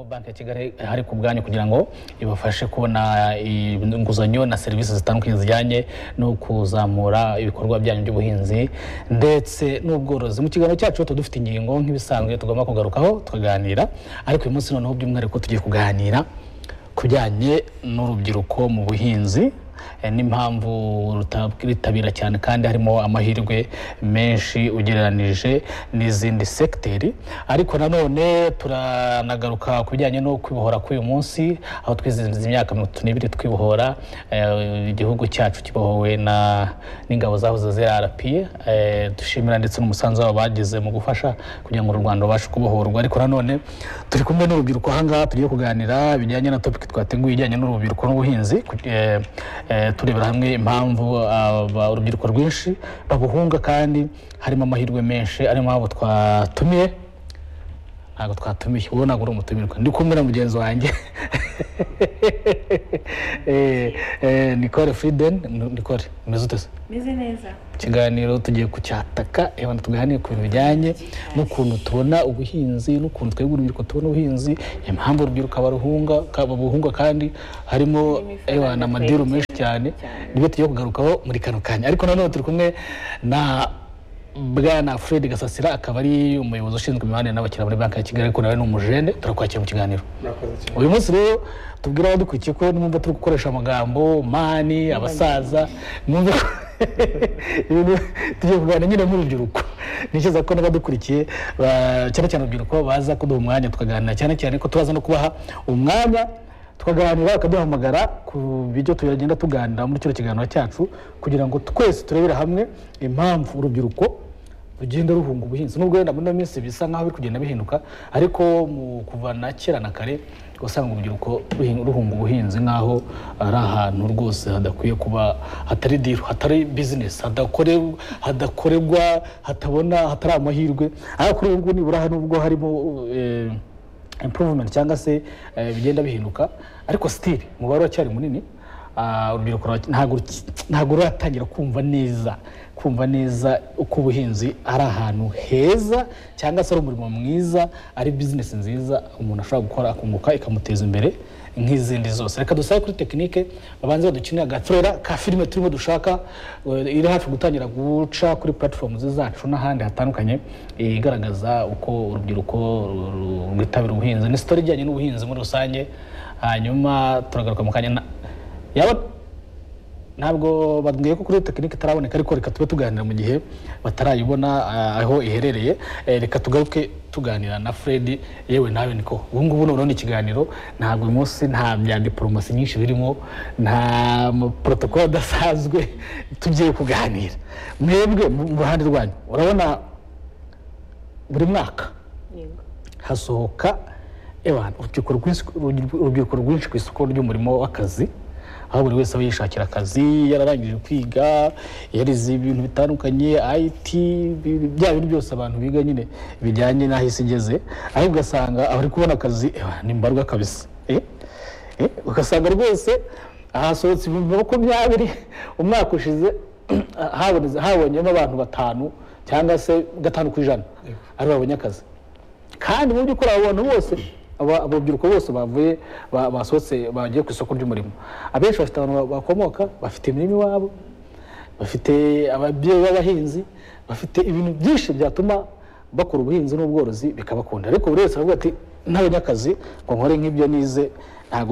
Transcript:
banki ya kigali hari ku bwanyu kugira ngo ibafashe kubona inguzanyo na serivisi zitandukanye zijyanye no kuzamura ibikorwa byanyu by'ubuhinzi ndetse n'ubworozi mu kiganiro cyacu tuba dufite ingingo nk'ibisanzwe tugomba kugarukaho tukaganira ariko uyu munsi noneho by'umwihariko tugiye kuganira ku bijyanye n'urubyiruko mu buhinzi eh, n'impamvu rutitabira cyane kandi harimo amahirwe menshi ugereranije n'izindi sekiteri ariko nanone turanagaruka ku bijyanye no kwibohora k'uyu munsi aho twizihiza imyaka mirongo itatu n'ibiri twibohora eh, igihugu cyacu kibohowe na- n'ingabo zahoze zirarapiye dushimira ndetse n'umusanzu wabo bagize mu gufasha kugira ngo u rwanda rubashe kubohorwa ariko nanone turi kumwe n'urubyiruko ahangaha tugiye kuganira bijyanye na topiki twateguye ijyanye n'urubyiruko n'ubuhinzi ku- eh, eh, turebera hamwe impamvu aba- urubyiruko rwinshi babuhunga kandi harimo amahirwe menshi arimo abo twatumiye ntabwo twatumiye wowe ntabwo uri umutumirwa ndi kumwe na mugenzi wanjye Eh, eh, Nicole Frieden Ni- Nicole umeze ute se meze neza ikiganiro tugiye kucyataka reba tuganire ku bintu bijyanye n'ukuntu tubona ubuhinzi n'ukuntu twebwe urubyiruko tubona ubuhinzi impamvu urubyiruko baruhunga ka- babuhunga kandi harimo ewa na madiru menshi cyane nibyo tugiye kugarukaho muri kano kanya ariko nanone turi kumwe na bwana fred gasasira akaba ari umuyobozi ushinzwe imibanire n'abakiriya muri banki ya kigali ariko nawe ni umujene turakwakira mu kiganiro murakoze cyane uyu munsi rero tubwire abadukurikiye ko nimba turi gukoresha amagambo mani abasaza nimba ibintu- tugiye kuganira nyine nk'urubyiruko nikiza ko n'abadukurikiye ba- cyane cyane urubyiruko baza kuduha umwanya tukaganira cyane cyane ko turaza no kubaha umwanya tukaganira bakaduhamagara ku bijyo tugenda tuganira muri kino kiganiro cyacu kugira ngo twese turebere hamwe impamvu urubyiruko rugenda ruhunga ubuhinzi nubwo wenda muri ino minsi bisa nkaho biri kugenda bihinduka ariko mu kuva na kera na kare usanga urubyiruko ruhin- ruhunga ubuhinzi nkaho ari ahantu rwose hadakwiye kuba hatari diru hatari bizinesi hadakore- hadakorerwa hatabona hatari amahirwe ariko kuri ubu ngubu nibura nubwo harimo eh, improvement cyangwa se eh, bigenda bihinduka ariko still umubare uracyari munini Ah, urubyiruko rwa- ntabwo ruki- ntabwo ruratangira kumva neza kumva neza uko ubuhinzi ari ahantu heza cyangwa se ari umurimo mwiza ari bizinesi nziza umuntu ashobora gukora akunguka ikamuteza imbere nk'izindi zose reka dusabe kuri tekinike babanze badukinire agaturera ka filime turimo dushaka eh, iri hafi gutangira guca kuri platform zacu n'ahandi hatandukanye eh, igaragaza uko urubyiruko ru- ru- rwitabira ubuhinzi ni sitori ijyanye n'ubuhinzi muri rusange hanyuma turagaruka mu kanya na- yaba ntabwo babwiye ko kuri tekinike itaraboneka ariko reka tube tuganira mu gihe batarayibona ah, aho iherereye Eh, reka tugaruke tuganira na Fred yewe nawe niko ubu ngubu noneho ni ikiganiro ntabwo uyu munsi nta bya diporomasi nyinshi birimo nta porotokolo adasanzwe tugiye kuganira mwebwe mu mu ruhande rwanyu urabona buri mwaka yego hasohoka ewa urubyiruko rwinshi- urubyiruko rwinshi ku isoko ry'umurimo w'akazi aho buri wese aba yishakira akazi yararangije kwiga yarize ibintu bitandukanye it bi- bya bintu byose abantu biga nyine bijyanye n'aho isi igeze ariko ugasanga abari kubona akazi ewa ni mbarwa kabisa eh? Eh, ugasanga rwose ahasohotse ibihumbi makumyabiri umwaka ushize habonetse- habonyemo abantu batanu cyangwa se gatanu ku ijana aribo babonye akazi kandi mu by'ukuri abo bantu bose aba- abo urubyiruko bose bavuye ba- basohotse bagiye ku isoko ry'umurimo abenshi bafite abantu ba- bakomoka bafite imirimo iwabo bafite ababyeyi b'abahinzi bafite ibintu byinshi byatuma bakora ubuhinzi n'ubworozi bikabakunda ariko buri wese aravuga ati ntabonye akazi ngo nkore nk'ibyo nize ntabwo biri